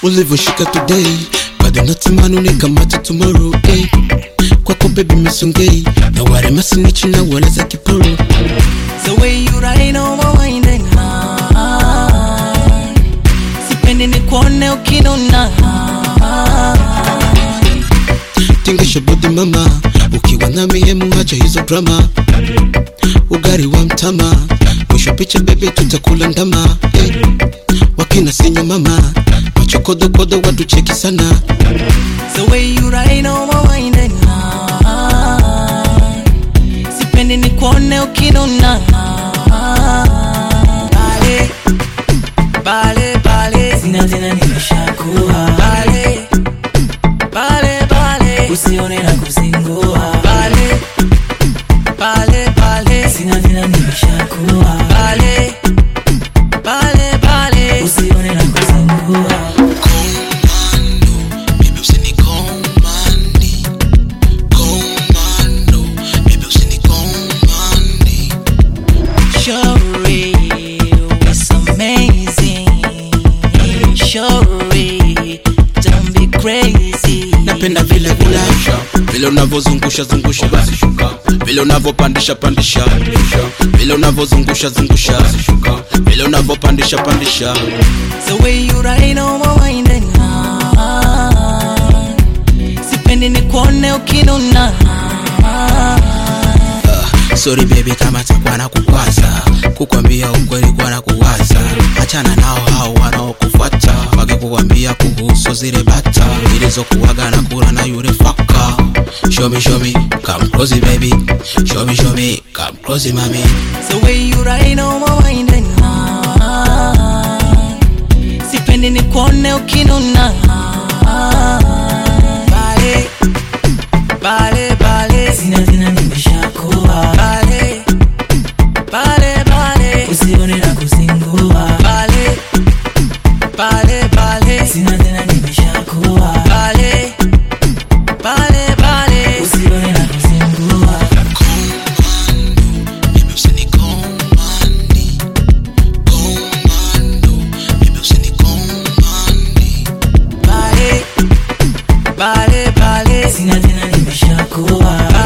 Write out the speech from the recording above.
ulivyoshika today bado natamani unikamata tomorrow eh. kwako bebi misongei na wale masinichi na wala za kiporo The way you ride on my mind and mind Sipendi nikuone ukinuna tingisha bodi mama ukiwa nami hemu hacha hizo drama ugari wa mtama mwisho picha bebe tutakula ndama eh. wakina sinyo mama machokodokodo watucheki sana The way you ride on my mind and mind Sipendi nikuone ukinuna Bale, bale, bale Sina tena nimeshakuwa Bale, bale, bale Usione na kuzingua Bale, bale, bale Sina tena nimeshakuwa Bale, bale, bale Usione na kuzingua Baby usini komandi Komando Baby usini komandi Shorty, it's amazing. Shorty, don't be crazy. Napenda vile vile vile unavyozungusha zungusha vile unavyopandisha pandisha vile unavyozungusha zungusha vile unavyopandisha pandisha The way you ride on my mind and mind. Sipendi nikuone ukinuna. sorry baby kama takuwa na kukwaza kukwambia ukweli kwa na kuwaza achana nao hao wanaokufuata wakikukwambia kuhusu zile bata zilizokuwaga na kula na yule faka show me show me come close baby show me show me come close mami The way you ride on my mind and mind. Sipendi nikuone ukinuna. Bale, bale, bale. Sina tena nimeshakuwa. Bale, bale, bale. Usione na kuzingua. Bale, bale, bale. Sina tena nimeshakuwa. Bale, bale, bale. Usione na kuzingua. Baby usini komandi Komando Baby usini komandi Bale, bale, bale. Sina tena nimeshakuwa.